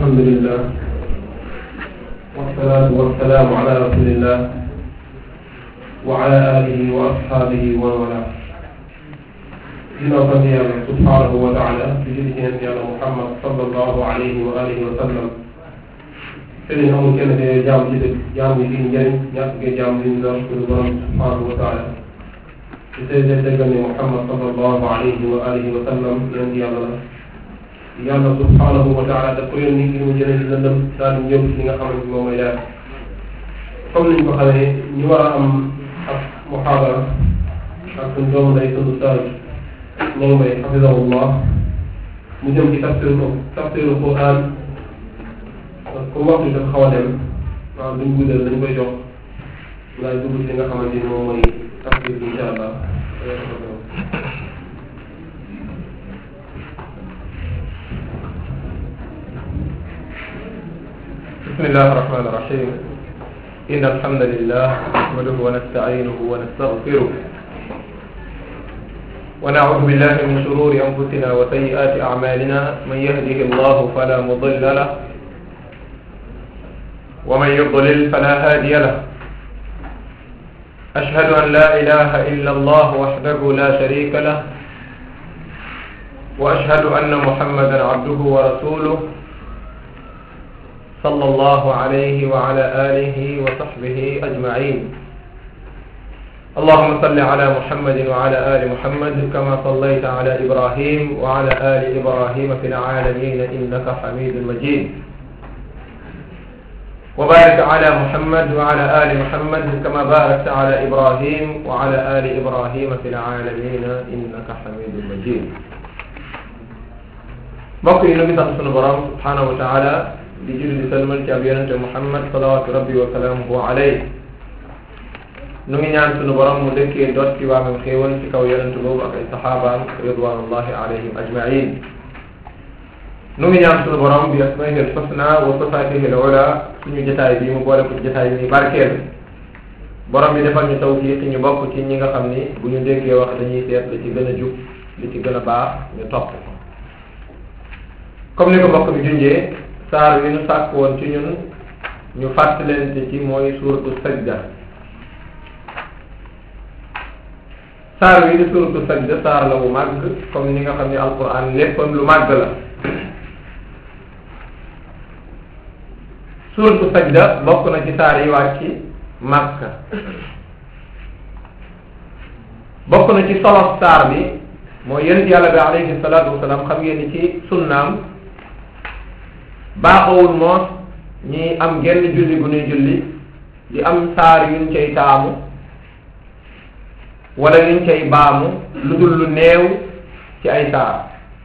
الحمد لله والصلاة والسلام على رسول الله وعلى آله وأصحابه ومن والاه ginnaaw sant yàlla subhanahu wa taala di julli ci yonent yàlla Muhammad sallallahu alayhi wa alihi wa sallam sëriñ amul kenn te jaam ci dëgg jaam yi fii njëriñ ñàkk ngeen jaam li ñu doon suñu borom subhanahu wa taala di seede dëggal ne Muhammad sallallahu alayhi wa alihi wa sallam yonent yàlla la yàlla subhanahu wa taala daf ko yónni ngir mu jëlee ci lëndëm daal di ñëw ci li nga xamante moom mooy leer comme niñ ko xamee ñu war a am ak muhaadara ak suñu doomu day tudd Ustaaz moom mooy xafidahullah mu jëm ci tafsiru tafsiru Quran comme waxtu dafa xaw a dem waaw duñ guddal dañ koy jox ngaay dugg ci li nga xamante ni moom mooy tafsir bi incha allah بسم الله الرحمن الرحيم إن الحمد لله نحمده ونستعينه ونستغفره ونعوذ بالله من شرور أنفسنا وسيئات أعمالنا من يهده الله فلا مضل له ومن يضلل فلا هادي له أشهد أن لا إله إلا الله وحده لا شريك له وأشهد أن محمدا عبده ورسوله صلى الله عليه وعلى آله وصحبه أجمعين اللهم صل على محمد وعلى آل محمد كما صليت على إبراهيم وعلى آل إبراهيم في العالمين إنك حميد مجيد وبارك على محمد وعلى آل محمد كما باركت على إبراهيم وعلى آل إبراهيم في العالمين إنك حميد مجيد mbokk yi ñu ngi sant sunu borom subhanahu wa taala di julli di salmal ci ab yonente Muhammad salawatu rabbi wa salaamuhu alayhi nu ngi ñaan sunu borom mu dëkkee dot ci waamam xéewal ci kaw yonente boobu ak ay saxaabaam ridwanullahi alayhim ajmain nu ngi ñaan sunu borom bi asmaihi alxusna wa sifatihi alula suñu jotaay bi mu boole ko ci jotaay bi barkeel borom bi defal ñu tawfiq ñu bokk ci ñi nga xam ni bu ñu déggee wax dañuy seet li ci gën a jub li ci gën a baax ñu topp ko comme ni ko mbokk bi junjee saar wi ñu sàkk woon ci ñun ñu fàttalente ci mooy suuratu sajda saar wi di suuratu sajda saar la bu màgg comme ni nga xam ne alquran léppam lu màgg la suuratu sajda bokk na ci saar yi wàcc màkka bokk na ci solo saar bi mooy yonent yàlla bi alayhi salaatu wasalaam xam ngeen ni ci sunnaam baaxawul moos ñi am genn julli bu ñuy julli di am saar yuñ cay taamu wala yuñ cay baamu lu dul lu néew ci ay saar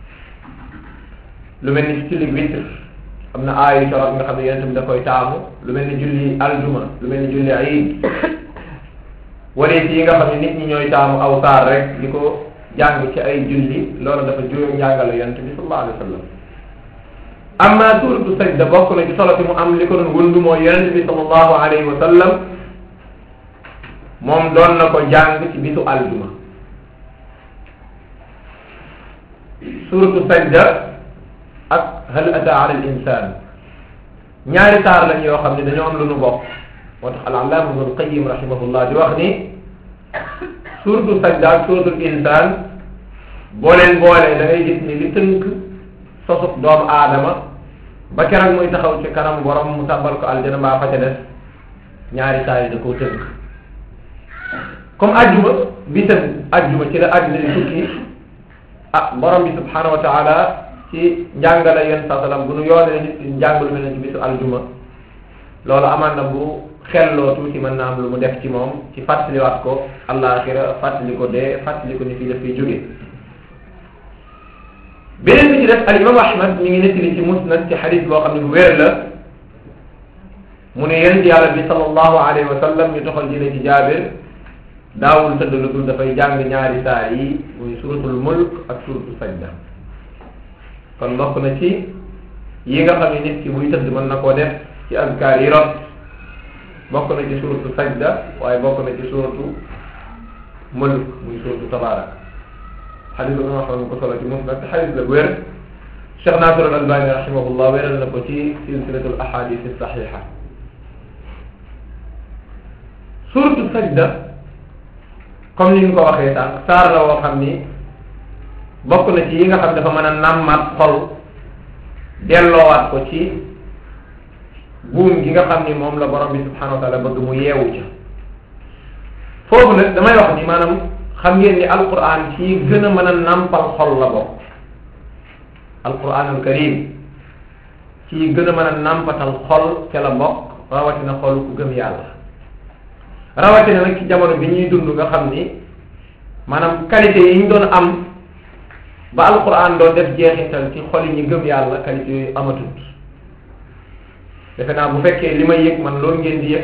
lu mel ni ci julli witr am na aayu torop nga xam ne yonent bi da koy taamu lu mel ni julli aljuma lu mel ni julli ayid wala yi nga xam ne nit ñi ñooy taamu aw saar rek di ko jàng ci ay julli loolu dafa juróom njàngale yonent bi sallallahu alayhi wa sallam amma suuratu sajda bokk na ci solo si mu am li ko doon wundu mooy yonent bi sallallahu alayhi wa sallam moom doon na ko jàng ci bisu aljuma suuratu sajda ak hal ata ala al insan ñaari saar lañ yoo xam ne dañoo am lu nu bokk moo tax al allaama ibnul qayyim rahimahullah di wax ni suuratu sajda ak suuratul insan boo leen boolee da ngay gis ni li tënk sosub doomu aadama ba keroog muy taxaw ci kanam borom mu tàbbal ko aljana mbaa fa ca des ñaari saa yi da koo tënk comme ajjuma bisam ajjuma ci la àddina di tukki ah borom bi subhanahu wa taala ci njàngale yenn saa salaam bu nu yoonee nit ci njàng lu mel ne ci bisu aljuma loolu amaan na bu xelloo tuuti mën na am lu mu def ci moom ci fàttaliwaat ko àllaaxira fàttali ko dee fàttali ko ni fii daf fiy jóge beneen bi ci def al imam ahmad mi ngi nettali ci musnad ci xadis boo xam ne bu wér la mu ne yonent yàlla bi sallallahu alayhi wa sallam ñu toxal jële ci jaabir daawul tëdd lu dul dafay jàng ñaari saar yi muy suratul mulk ak suratul sajda kon bokk na ci yi nga xam ne nit ki buy tëdd mën na koo def ci azkaar yi rot bokk na ci suratu sajda waaye bokk na ci suratu mulk muy suratu tabarak xadis ba nga xam ne ko solo ci musnad te xadis la wér Cheikh Nasir al Albani rahimahullah wéral na ko ci silsilatul ahadith saxiha suratu sajda comme ni ñu ko waxee sànq saar la woo xam ni bokk na ci yi nga xam dafa mën a nàmmaat xol delloowaat ko ci buum gi nga xam ni moom la borom bi subhanahu wa taala bëgg mu yeewu ca foofu nag damay wax ni maanaam xam ngeen ni alquran ci gën a mën a nàmpal xol la bokk alquranul karim ci gën a mën a nàmpatal xol ca la bokk rawatina xol ku gëm yàlla rawatina nag ci jamono bi ñuy dund nga xam ni maanaam qualité yi ñu doon am ba alquran doon def jeexital ci xol yi ñu gëm yàlla qualité yooyu amatut defe naa bu fekkee li may yëg man loolu ngeen di yëg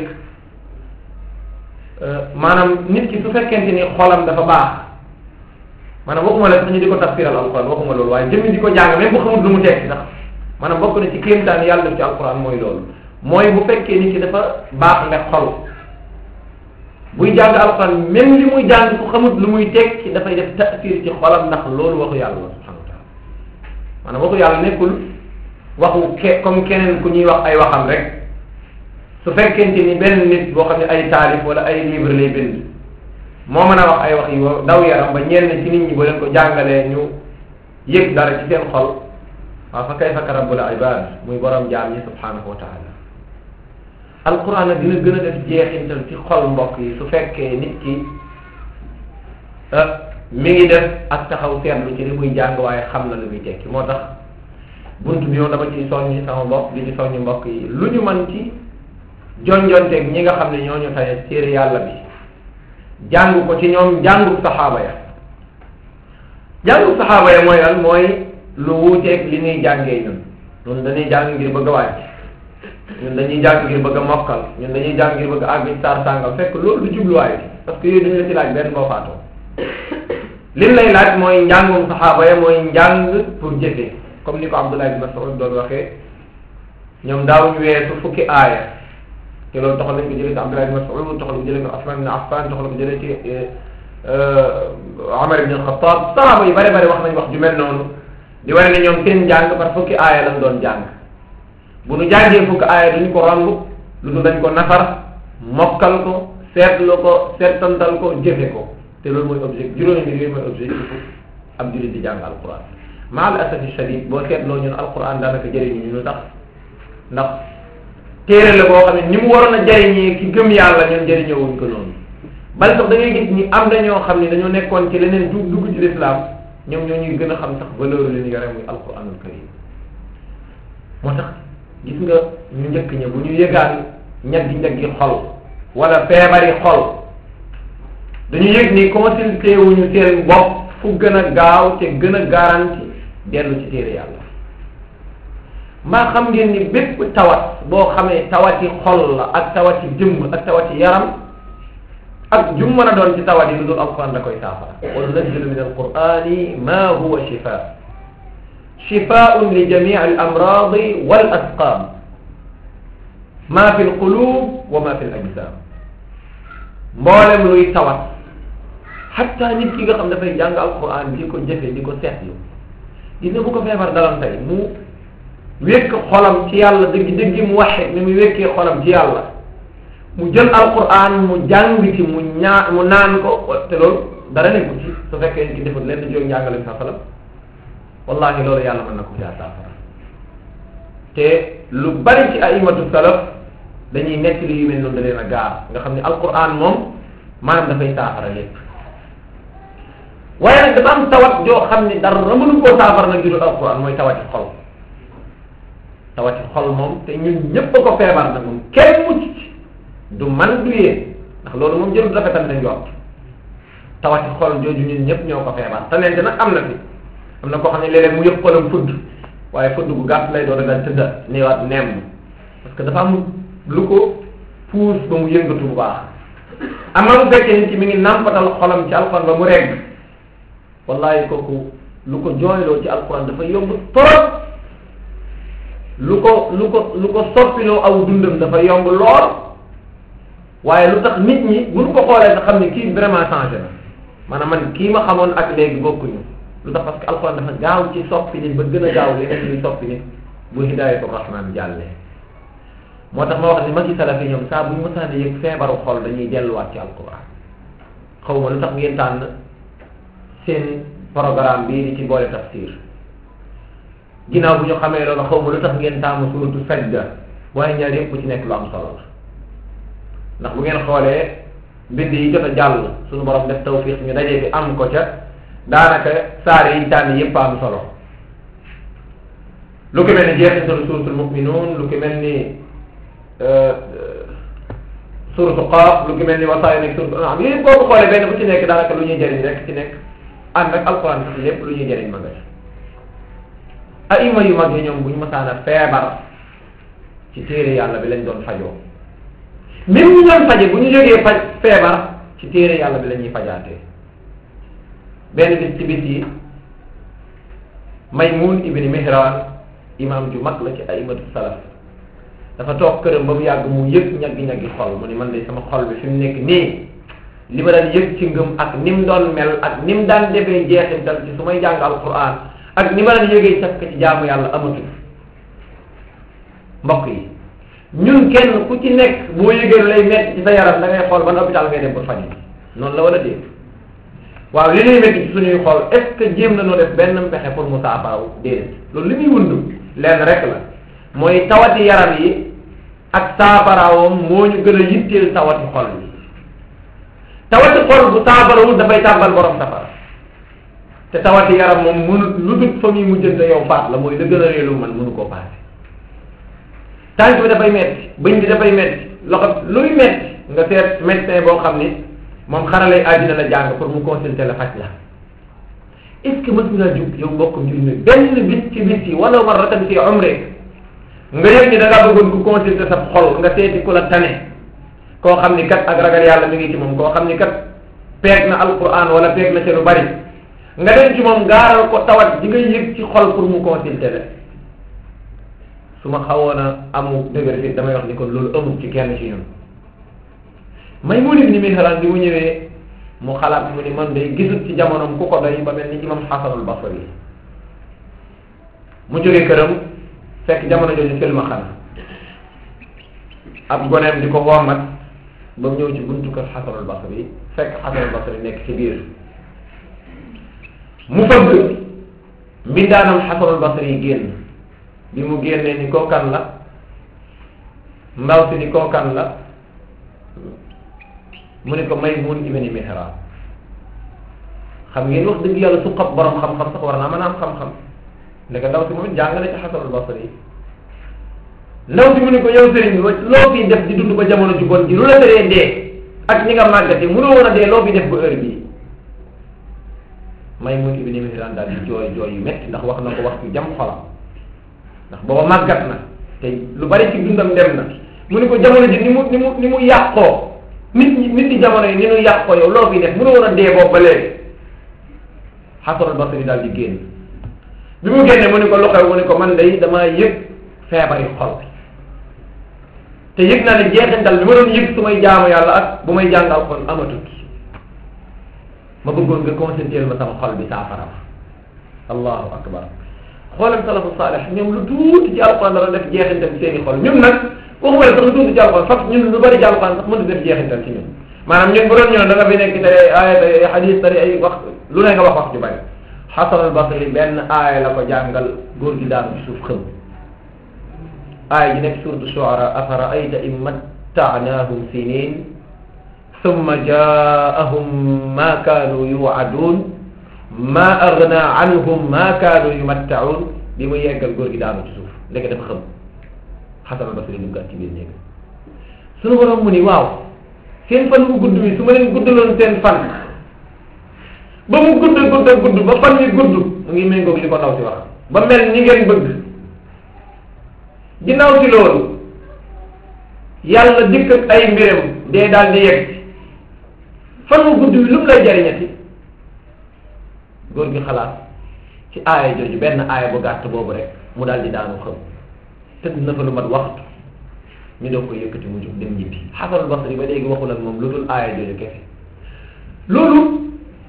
maanaam nit ki su fekkente ni xolam dafa baax maanaam waxuma la sax ñu di ko tafsiral alquran waxuma loolu waaye jëmmi di ko jàng même bu xamul lu mu tekki sax maanaam bokk na ci kéemtaan yàlla def ci alquran mooy loolu mooy bu fekkee nit ki dafa baax nga xol buy jàng alquran même li muy jàng ku xamut lu muy tekki dafay def tasir ci xolam ndax loolu waxu yàlla la subhanahu wa taala maanaam waxu yàlla nekkul waxu ke comme keneen ku ñuy wax ay waxam rek su fekkente ni benn nit boo xam ne ay taalif wala ay livre lay bind moo mën a wax ay wax yu daw yaram ba ñenn ci nit ñi boo leen ko jàngalee ñu yëg dara ci seen xol waaw fa kayfa ka rabbul ibad muy borom jaam ñi subhanahu wa taala alquran nag dina gën a def jeexintal ci xol mbokk yi su fekkee nit ki mi ngi def ak taxaw seetlu ci li muy jàng waaye xam na lu muy tekki moo tax bunt bi moom dama ciy soññi sama bopp di ci soññi mbokk yi lu ñu mën ci jonjonteeg ñi nga xam ne ñoo ñu tane téere yàlla bi jàng ko ci ñoom jàngu saxaaba ya jàngu saxaaba ya mooy lan mooy lu wuuteeg li ñuy jàngee ñun ñun dañuy jàng ngir bëgg a wàcc ñun dañuy jàng ngir bëgg a mokkal ñun dañuy jàng ngir bëgg a àgg ci saar sàngal fekk loolu du jubluwaay bi parce que yooyu dañu la ci laaj benn boo faatoo lim lay laaj mooy njàngum saxaaba ya mooy njàng pour jëfee comme ni ko Abdullah ibn Mas'ud doon waxee ñoom daawuñu weesu fukki aaya te loolu taxal nañ ko jëlee ci Abdullah ibn Mas'ud taxal ko jëlee ko Usman ibn Affan taxal ko jëlee ci Umar ibn al-Khattab saxaaba yi bari bari wax nañ wax ju mel noonu di wane ne ñoom seen njàng par fukki aaya lañ doon jàng bu nu jàngee fukki aaya duñ ko romb lu dul dañ ko nafar mokkal ko seetlu ko seetantal ko jëfe ko te loolu mooy objectif juróomi mbir yooyu mooy objectif ab jullit di jàng alquran maa al asafi shadid boo seetloo ñun alquran daanaka jëriñu ñu tax ndax téere la boo xam ne ni mu waroon a jëriñee ki gëm yàlla ñun jëriñoowuñ ko noonu bal sax da ngay gis ni am na ñoo xam ne dañoo nekkoon ci leneen dugg dugg ci lislaam ñoom ñoo ñuy gën a xam sax valeur li ñu yore muy alquranul karim moo tax gis nga ñu njëkk ña bu ñu yëgaan ñaggi ñaggi xol wala feebari xol dañu yëg ni consulté wuñu seen bopp fu gën a gaaw te gën a garanti dellu ci téere yàlla maa xam ngeen ni bépp tawat boo xamee tawati xol la ak tawati jëmm ak tawati yaram ak jum mën a doon ci tawat yi lu dul alquran da koy saafara wa nunazzilu min alqurani ma huwa shifa shifaun li jamii al amradi wal asqam ma fi alqulub wa ma fi al ajsam mboolem luy tawat xatta nit ki nga xam dafay jàng alquran di ko jëfe di ko seetlu gis nga bu ko feebar dalam tey mu wékk xolam ci yàlla dëgg dëgg mu waxe ni mu wékkee xolam ci yàlla mu jël alquran mu jàng ci mu ñaa mu naan ko te loolu dara nekku ci su fekkee nit ki defut leen di jóg njàngale sa salam wallahi loolu yàlla mën na ko jaa saafara te lu bari ci aimatu salaf dañuy nekk li yu mel noonu da leen a gaar nga xam ne alquran moom maanaam dafay saafara lépp waaye nag dafa am tawat joo xam ne dara mënu koo saafara nag judul alquran mooy tawati xol tawati xol moom te ñun ñëpp a ko feebar nag moom kenn mucc ci du man du yéen ndax loolu moom jërul rafetal na njort tawati xol jooju ñun ñëpp ñoo ko feebar te nente nag am na fi am na koo xam ne léeg-léeg mu yëg xolam fudd waaye fudd bu gàtt lay doon daal tëdda niwaat nemm parce que dafa am lu ko puus ba mu yëngatu bu baax am na mu fekkee nit ki mi ngi nàmpatal xolam ci alxuraan ba mu regg wallahi kooku lu ko jooyloo ci alxuraan dafa yomb trop lu ko lu ko lu ko soppiloo aw dundam dafa yomb lool waaye lu tax nit ñi bu ñu ko xoolee nga xam ne kii vraiment changé na maanaam man kii ma xamoon ak léegi bokkuñu lu tax parce que alquran dafa gaaw ci soppi nit ba gën a gaaw leneen luy soppi nit bu hidayatu rahman jàllee moo tax ma wax ni magi salafi ñoom saa bu ñu mësaan yëg feebaru xol dañuy delluwaat ci alquran xaw ma lu tax ngeen tànn seen programme bii di ci boole tafsir ginnaaw bu ñu xamee loolu xaw ma lu tax ngeen tàmm suratu sajda waaye ñaar yëpp bu ci nekk lu am solo la ndax bu ngeen xoolee bind yi jot a jàll suñu borom def tawfiq ñu dajee fi am ko ca daanaka saar yi tànn yëpp am solo lu ko mel ni jeexitalu suratul muminuun lu ko mel ni suratu qaaf lu ko mel ni wasaay nekk suratu anam yooyu boo ko xoolee benn bu ci nekk daanaka lu ñuy jëriñ rek ci nekk ànd ak alquran sax lépp lu ñuy jëriñ ma nga aima yu mag yi ñoom bu ñu masaan a feebar ci téere yàlla bi lañ doon fajoo même ñu doon faje bu ñu jógee faj feebar ci téere yàlla bi la ñuy fajaatee benn bis ci bis yi Maymun ibni Mihran imam ju mag la ci aimatu salaf dafa toog këram ba mu yàgg mu yëg ñaggi-ñaggi xol mu ni man de sama xol bi fi mu nekk nii li ma daan yëg ci ngëm ak ni mu doon mel ak ni mu daan defee jeexintal ci su may jàng alquran ak ni ma daan yëgee saf ci jaamu yàlla amatul mbokk yi ñun kenn ku ci nekk boo yëgee lay metti ci sa yaram da ngay xool ban hôpital ngay dem pour faj noonu la wala déet waaw li ñuy metti ci suñuy xool est ce que jéem na noo def benn pexe pour mu saafaraw déedéet loolu li muy wund lenn rek la mooy tawati yaram yi ak saafarawam moo ñu gën a yitteel tawati xol yi tawati xol bu saafarawul dafay tàmbal borom safara te tawati yaram moom mënut lu dul fa muy mujjante yow faat la mooy la gën a réelu man mënu koo paase tànk bi dafay metti bëñ bi dafay metti loxo luy metti nga seet médecin boo xam ni moom xaralay àddina la jàng pour mu consulter la faj la est ce que mës nga jug yow mbokk njur mi benn bis ci bis yi wala marratan fi umri nga yëg ni da ngaa bëggoon ku consulter sa xol nga seeti ku la tane koo xam ni kat ak ragal yàlla mi ngi ci moom koo xam ni kat peeg na alquran wala peeg na ci lu bari nga dem ci moom gaaral ko tawat di nga yëg ci xol pour mu consulter la su ma xawoon a amu dëgër fi damay wax ni kon loolu amul ci kenn ci ñun may mu ni mi xalaat bi mu ñëwee mu xalaat mu ni man day gisut ci jamonoom ku ko doy ba mel ni imam xasanul basri mu jógee këram fekk jamono jooju filma xana ab goneem di ko wommat ba mu ñëw ci buntu kër xasanul basri fekk xasanul basri nekk ci biir mu fëgg mbindaanam xasanul basri yi génn bi mu génnee ni kookan la ndaw si ni kookan la mu ne ko Maymun ibni Mihran xam ngeen wax dëgg yàlla su xab borom xam-xam sax war naa mën a am xam-xam ndeke ndaw si moom it jàng na ci xasanul basri yi ndaw si mu ne ko yow sëriñ bi loo fiy def di dund ba jamono ju bon ji lu la teree dee ak ñi nga màggate mënoo woon a dee loo fi def ba heure bii Maymun ibni Mihran daal di jooy jooy yu metti ndax wax na ko wax ci jam xolam ndax booba màggat na te lu bari ci dundam dem na mu ne ko jamono ji ni mu ni mu ni mu yàqoo nit ñi nit ñi jamono yi ni ñu yàqoo yow loo fi def mënoo woon a dee boobu ba léegi Xasanul Basri daal di génn bi mu génnee mu ne ko lu xew mu ne ko man day damaa yëg feebari xol te yëg naa ne jeexintal bi ma doon yëg su may jaamu yàlla ak bu may jàng alxuraan amatut ma bëggoon nga concentré ma sama xol bi saafara allahu akbar xoolal salafu saalih ñoom lu tuuti ci alxuraan dana def jeexintal ci seeni xol ñun nag waxuma la sax lu tuuti ci alxuraan sax ñun lu bari ci alxuraan sax mënut def jeexintal ci ñun maanaam ñun bu doon ñëw da nga fi nekk te aaya ay xadis tari ay wax lu ne nga wax wax ju bari Xasan al Basri benn aaya la ko jàngal góor gi daanu ci suuf xëm aaya ji nekk suratu Shuara afara ayta in mattaanaahum sinin summa jaahum ma kaanu yuwaadun ma agna anhum ma kaanu yumattaun bi mu yeggal góor gi daanu ci suuf ndeke dafa xam Xasan al Basri duggaat ci biir néeg suñu borom mu ni waaw seen fan bu gudd bi su ma leen guddaloon seen fan ba mu gudd gudd gudd ba fan wi gudd mu ngi méngoog li ko ndaw si wax ba mel ni ngeen bëgg ginnaaw ci loolu yàlla dikk ak ay mbiram dee daal di yegg fan wu gudd wi lu mu lay jariñati góor gi xalaat ci aaya jooju benn aaya bu gàtt boobu rek mu daal di daanu xam tëdd na fa lu mat waxtu ñu doog koy yëkkati mu jóg dem ñibbi Xasanul Basri ba léegi waxul ak moom lu dul aaya jooju kese loolu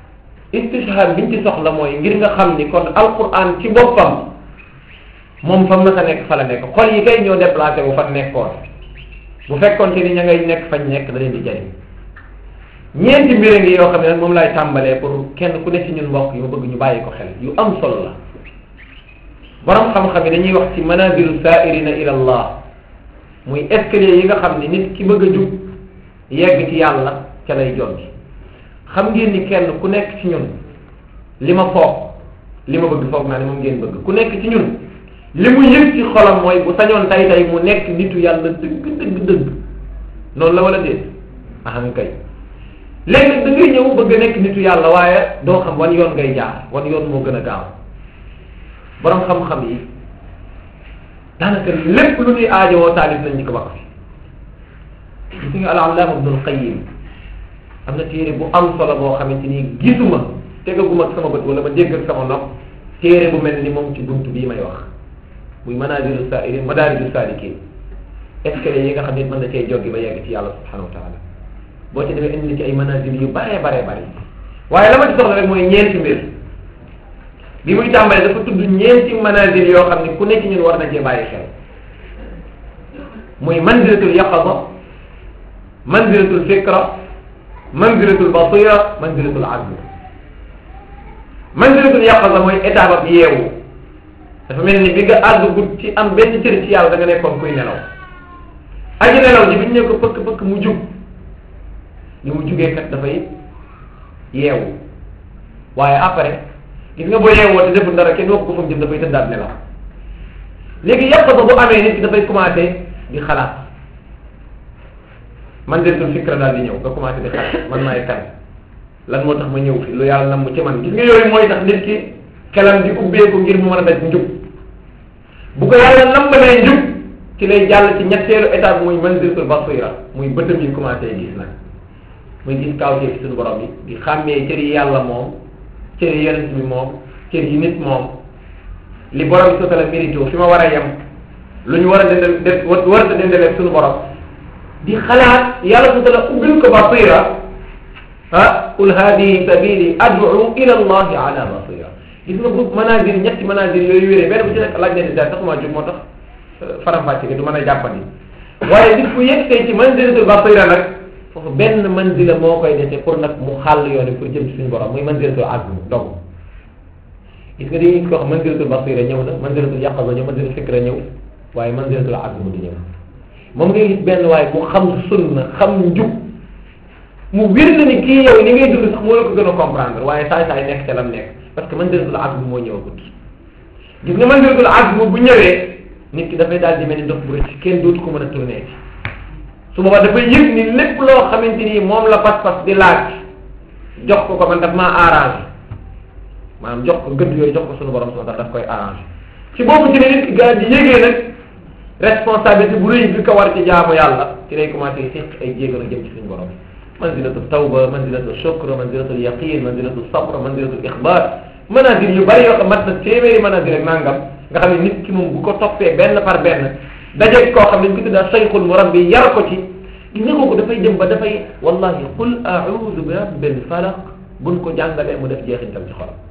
istishhad biñ ci soxla mooy ngir nga xam ni kon alquran ci boppam moom fa mës a nekk fa la nekk xol yi kay ñoo déplacé wu fa nekkoon bu fekkoon te ni ña ngay nekk fañ nekk da leen di jariñ ñeenti mbir a ngi yoo xam ne nag moom laay tàmbalee pour kenn ku ne ci ñun mbokk yi ma bëgg ñu bàyyi ko xel yu am solo la borom xam-xam yi dañuy wax ci manazilu sa'irina ila allah muy escalier yi nga xam ni nit ki bëgg a jub yegg ci yàlla ca lay joggi xam ngeen ni kenn ku nekk ci ñun li ma foog li ma bëgg foog naa ne moom ngeen bëgg ku nekk ci ñun li mu yëg ci xolam mooy bu sañoon tay tay mu nekk nitu yàlla dëgg dëgg dëgg noonu la wala déet ahan kay léegi nag da ngay ñëw bëgg a nekk nitu yàlla waaye doo xam wan yoon ngay jaar wan yoon moo gën a gaaw borom xam-xam yi daanaka lépp lu ñuy aajowoo taalif nañ ñu ko wax fi gis nga al-allaama ibnul qayyim am na téere bu am solo boo xamante ni gisuma tegaguma ak sama bët wala ma dégg ak sama nopp téere bu mel ni moom ci buntu bii may wax muy manaazilu saairin madaariju saalikin escalier yi nga xam ne mën na cee joggi ba yegg ci yàlla subhanahu wa taala boo ci demee indi ci ay manazil yu bare bare bare waaye la ma ci soxla rek mooy ñeenti mbir bi muy tàmbalee dafa tudd ñeenti manazil yoo xam ne ku nekk ci ñun war na cee bàyyi xel muy manzilatul yaqaza manzilatul fikra manzilatul basira manzilatul azm manzilatul yaqaza mooy étape ab yeewu dafa mel ni bi nga àggut ci am benn cër ci yàlla da nga nekkoon kuy nelaw aji nelaw ji bi ñu ne ko pëkk pëkk mu jug li mu jugee kat dafay yeewu waaye après gis nga boo yeewoo te deful dara kenn wax ko fa mu jëm dafay tëddaat nelaw léegi yàq ba bu amee nit ki dafay commencé di xalaat man de sul fikra daal di ñëw nga commencé di xalaat man maay kan lan moo tax ma ñëw fi lu yàlla nam mu ci man gis nga yooyu mooy tax nit ki xelam di ubbeeku ngir mu mën a daj njub bu ko yàlla nambalee njub ci lay jàll ci ñetteelu étape muy manziltul basira muy bëtam yi commencé gis nag muy gis kaw ci suñu borom yi di xàmmee cër yi yàlla moom cër yi yonent bi moom cër yi nit moom li borom bi sotala mérito fi ma war a yem lu ñu war a dendal def war a dendaleeg suñu borom di xalaat yàlla sotala ubbil ko basira ah qul hadihi sabili ad'u ila allahi ala basira gis nga bu manazir ñetti manazir yooyu wéree benn bu ci nekk laaj na di daal taxumaa jóg moo tax faram-fàcce gi du mën a jàppandi waaye nit ku yegsee ci manziratul basira nag foofu benn manzila moo koy dese pour nag mu xàll yoon pour jëm ci suñu borom muy manzilatul azm dog gis nga dañuy ko wax manzilatul basira ñëw na manzilatul yaqaza ñëw manzilatul fikra ñëw waaye manzilatul azm di ñëw moom ngay gis benn waaye mu xam sunna xam njub mu wér na ni kii yow ni ngay dund sax moo la ko gën a comprendre waaye saay saay nekk ca lam nekk parce que manzilatul azm moo ñëwagut gis nga manzilatul azm bu ñëwee nit ki dafay daal di mel ni ndox bu rëcc kenn dootu ko mën a tourné ci su boobaa dafay yëg ni lépp loo xamante ni moom la pas-pas di laaj jox ko ko man daf maa arrangé maanaam jox ko gëdd yooyu jox ko sunu borom subhanahu wa ta'ala daf koy arrangé ci boobu ci ne nit ki gaa di yëgee nag responsabilité bu rëy bi ko war ci jaamu yàlla ci lay commencé séq ay jéego nag jëm ci suñu borom manzilatu tawba manzilatu shukr manzilatu yaqin manzilatu sabr manzilatu ixbar manazil yu bari yoo xam mat na téeméeri manazil ak nangam nga xam ne nit ki moom bu ko toppee benn par benn dajeeg koo xam ne ñu ko tuddaa sayxul murabbi yar ko ci gis nga kooku dafay jëm ba dafay wallahi qul a'udhu bi rabbil falaq buñ ko jàngalee mu def jeexintal ci xolam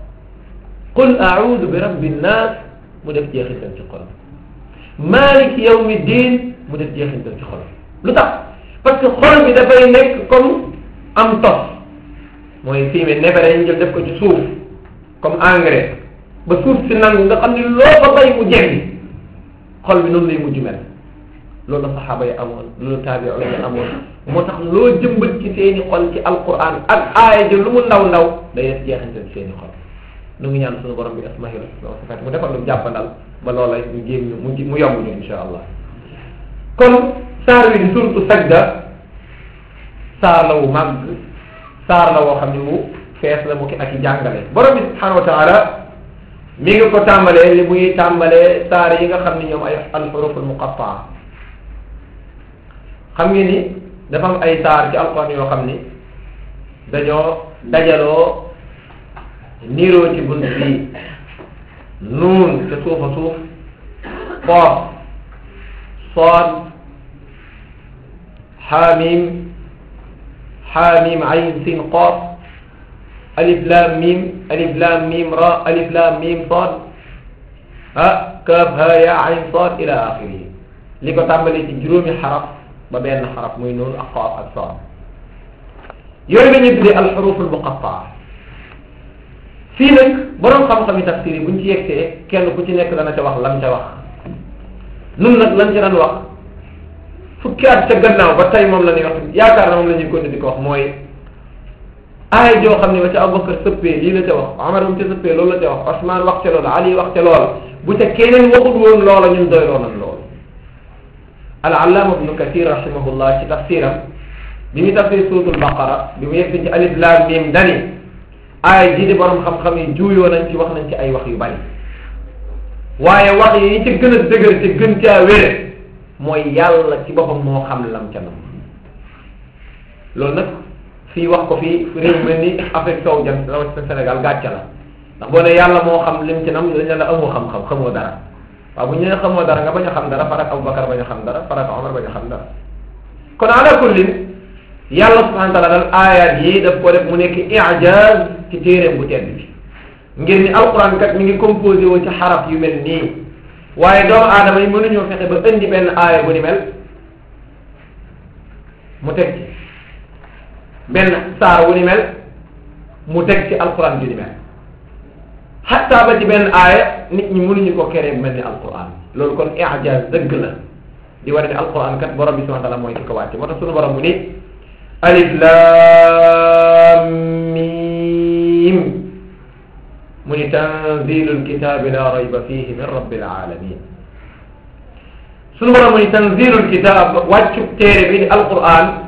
qul a'udhu bi rabbin nas mu def jeexintal ci xolam malik yawmi din mu def jeexintal ci xolam lu tax parce que xol bi dafay nekk comme am tos mooy fumier neefere ñu jël def ko ci suuf comme engrais ba suuf si nangu nga xam ni loo ko bay mu jeggi xol bi noonu lay mujj mel loolu la saxaaba yi amoon loolu taabi'u yi amoon moo tax loo jëmbat ci seeni xol ci alquran ak aaya ji lu mu ndaw ndaw day def jeexantal ci seeni xol nu ngi ñaan suñu borom bi asmahi wa sifat mu defal lu jàppandal ba loola ñu jéem ñu mu mu yomb ñu insha allah kon saar wi di suratu sajda saar la wu màgg saar la woo xam ne wu fees la mu ki ak i jàngale borom bi subhanahu wa taala mi ngi ko tàmbalee li muy tàmbalee saar yi nga xam ne ñoom ay alxuruful muqattaa xam ngeen ni dafa am ay saar ci alquran yoo xam ni dañoo dajaloo niiroo ci bunt bi nuun te suufa suuf qoof sood xaamim xaamim ayn sin qoof alif lam mim alif lam mim ra alif lam mim sad ah kaaf ha ya ayn sad ila axiri li ko tàmbalee ci juróomi xaraf ba benn xaraf muy noonu ak qaaf ak sad yooyu la ñuy tuddee alxuruf almuqattaa fii nag borom xam-xam yi tafsir yi buñ ci yegsee kenn ku ci nekk dana ca wax lam ca wax nun nag lan ca daan wax fukki at ca gannaaw ba tey moom la ñuy wax yaakaar na moom la ñuy continuer di ko wax mooy aaya joo xam ne ba ca Abubakar sëppee lii la ca wax Omar bu ca sëppee loolu la ca wax Osman wax ca loola Ali wax ca loola bu ca keneen waxul woon loola ñun doyloo nañ loolu al allaama ibnu kathir rahimahullah ci tafsiram bi muy tafsir suuratul baqara bi mu yegg ci alif laam miim dani aaya ji di borom xam-xam yi juuyoo nañ ci wax nañ ci ay wax yu bari waaye wax yi ci gën a dëgër ci gën caa wére mooy yàlla ci boppam moo xam lam ca nam loolu nag fii wax ko fii réew mel ni Afrique sowu jant rawatina Sénégal gàcce la ndax boo ne yàlla moo xam lim ci nam dañ la amoo xam-xam xamoo dara waaw bu ñu nee xamoo dara nga bañ a xam dara farak Aboubacar bañ a xam dara farak Omar bañ a xam dara kon ala kullin yàlla subhanahu wa taala dal ayat yi daf ko def mu nekk ijaz ci téeréem bu tedd bi ngir ni alquran kat mi ngi composé wu ci xaraf yu mel nii waaye doomu aadama yi mënuñoo fexe ba indi benn aaya bu ni mel mu teg ci benn saar wu ni mel mu teg ci alquran ju ni mel xatta ba ci benn aaya nit ñi mënuñu ko keree bu mel ni alquran loolu kon ijaz dëgg la di war ne alquran kat borom bi subhanahu wa taala mooy ki ko wàcce moo tax sunu borom mu ni alif lam mim mu ni tanzilul kitaabi la rayba fihi min rabbil alamin sunu borom mu ni tanzilul kitaab wàccu téere bi di alquran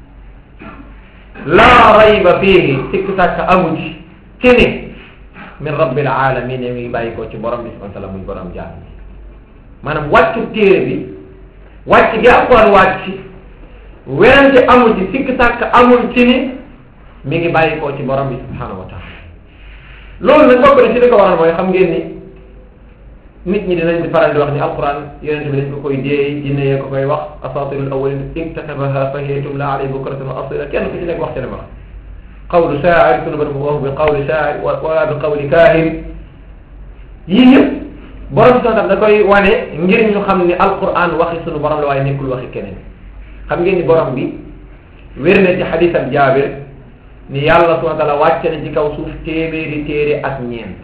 la rayba fihi sikk sàkk amu ci ci ni min rabbil alamin mi ngi bàyyi ko ci borom bi subhanahu wa taala muy borom jaam bi maanaam wàccu téere bi wàcc gi alquran wàcc werante amul ci sikk sàkk amul ci ni mi ngi bàyyi ko ci borom bi subhanahu wa taala loolu nag bokk na ci li ko waral mooy xam ngeen ni nit ñi dinañ di faral di wax ni alquran yonente bi dañ ko koy déey jinne yee ko koy wax asatirul awalin iktatabaha fa hiya tumla alayhi bukratan wa asila kenn ku ci nekk wax ci ne ma qawlu shaa'ir sunu borom wax bi qawli shaa'ir wala bi qawli kaahin yii yëpp borom bi sax da koy wane ngir ñu xam ni alquran waxi sunu borom la waaye nekkul waxi keneen xam ngeen ni borom bi wér na ci xadis ak jaabir ni yàlla subhanahu wa taala wàcce na ci kaw suuf téeméeri téere ak ñeent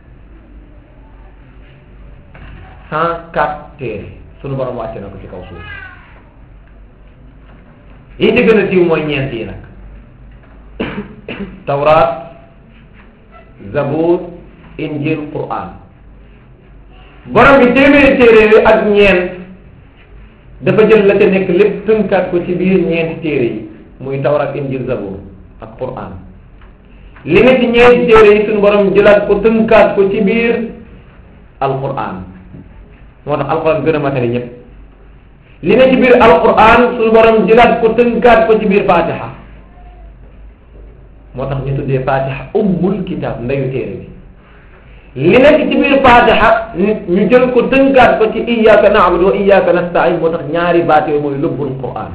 cent quatre téere sunu borom wàcce na ko ci kaw suuf yi ci gën a siiw mooy ñeent yi nag tawraat zabur injil quran borom bi téeméeri téere yi ak ñeent dafa jël la ca nekk lépp tënkaat ko ci biir ñeenti téere yi muy tawraat injil zabur ak quran li nga ci ñeenti téere yi suñu borom jëlaat ko tënkaat ko ci biir alquran moo tax alquran gën a matari ñëpp li nga ci biir alquran suñu borom jëlaat ko tënkaat ko ci biir fatiha moo tax ñu tuddee fatiha ummul kitab ndeyu téere bi li nekk ci biir fatiha ñu jël ko tënkaat ko ci iyyaka na'budu wa iyyaka nasta'in moo tax ñaari baat yooyu mooy lubbul quran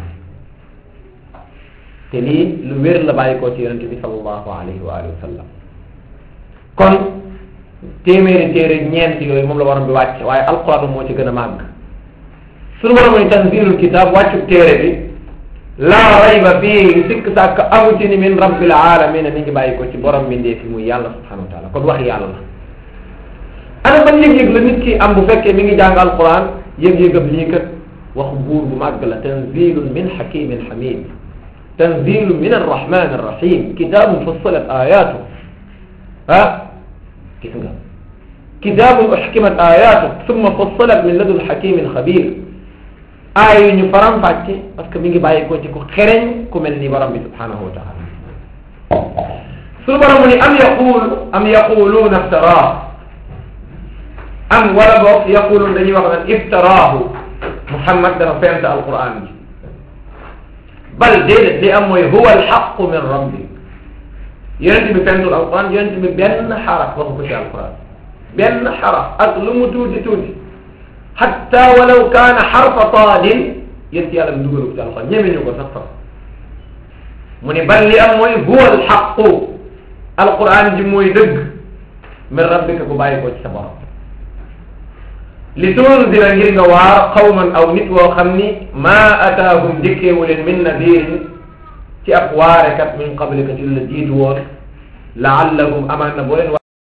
te lii lu wér la bàyyi ko ci yonente bi sallallahu alayhi wa alihi wa sallam kon téeméeri téere ñeent yooyu moom la waroon bi wàcc waaye alquran moo ci gën a màgg suñu waroon mooy tanzilul kitab wàccu téere bi laa rayba fii sikk sàkk amu ci ni min rabbil alamin mi ngi bàyyi ko ci borom bi ndee fi muy yàlla subhanahu wa taala kon wax yàlla la ana ban yëg-yëg la nit ki am bu fekkee mi ngi jàng alquran yëg-yëgam lii kat waxu buur bu màgg la tanzilun min hakimin hamid tanzilu min arrahman arrahim kitabun fussilat ayatu ah gis nga kitabun uxkimat ayatu summa fussilat min ladun hakimin xabir aaya yu ñu faram fàcce parce que mi ngi bàyyi ko ci ku xereñ ku mel ni borom bi subhanahu wa taala suñu borom mu ni am yaqul am yaquluuna iftaraahu am wala boog yaquluun dañuy wax naan iftaraahu Muhammad dafa fent alquran bi bal déedéet li am mooy huwa alxaqu min rabbi yonent bi fentul alquran yonent bi benn xaraf waxu ko ci alquran benn xaraf ak lu mu tuuti tuuti xatta walaw kaana xarfa taadin yéen ci yàlla bi dugalu ko ci alquran ñeme ñu ko sax sax mu ne bal li am mooy huwa alxaqu alquran ji mooy dëgg min rabbika bu bàyyi ko ci sa borom li tunzira ngir nga waar qawman aw nit woo xam ni maa ataahum njëkkeewu leen min nadirin ci ab waarekat min qablika ci la jiitu woon laallahum amaan na boo leen